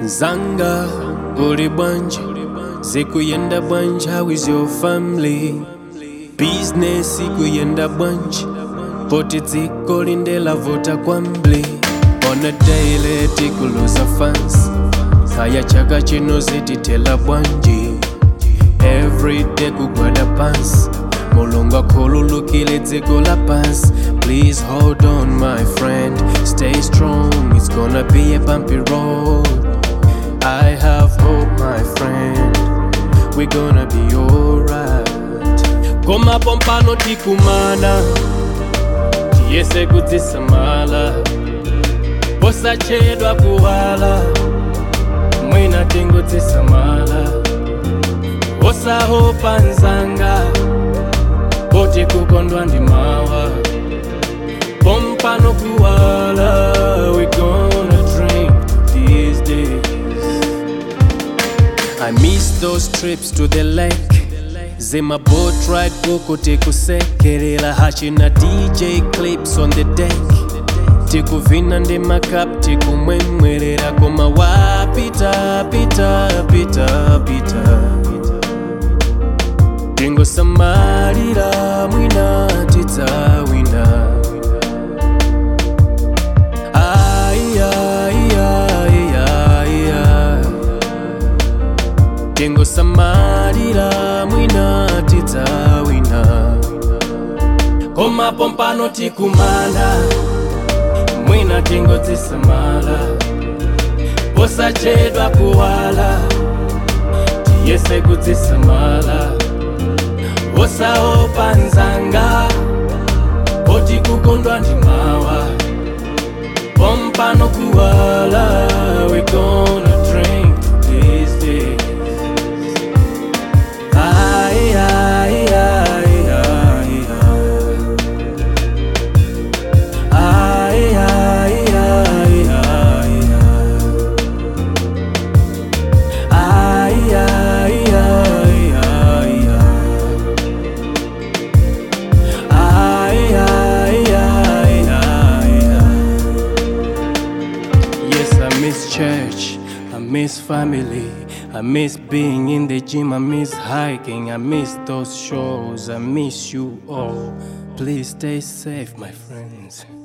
Nzanga, uli bwanje, zikuyenda bwanje, how is your family? Business ikuyenda bwanje, poti dziko lindela vota kwambli. On a daily tikuluza fans, kaya chaka chino zititela bwanje. Every day kugwada pants, mulungu akhululukile dziko la pants. Please hold on my friend, stay strong, it's gonna be a bumpy road. I have hope my friend, we're gonna be alright. Koma pompano tikumana, tiyese kudzisamala, posachedwa kuwala, mwina tingodzisamala, osahopa nzanga, poti kukondwa ndi mawa, pompano kuwala, we gonna drink these days. I miss those trips to the lake. Zima boat ride kuku tikusekerera hachina DJ clips on the deck. Tikuvina ndi makap tikumwemwerera koma wapita pita pita pita. Tingosamalira mwina tidzawina. Ai, ai, ai, ai, ai. tingosamalira mwina tidzawina koma pompano tikumana mwina tingodzisamala posachedwa kuwala tiyese kudzisamala osaopa nzanga poti kukondwa ndi mawa pompano kuwala we gonna drink these days Ai, ai, ai, ai, ai. Ai, ai, ai, ai, ai. Ai, ai, ai, ai, ai. Ai, ai, ai, ai, ai. Yes, I miss church. I miss family. I miss being in the gym. I miss hiking. I miss those shows. I miss you all. Please stay safe, my friends.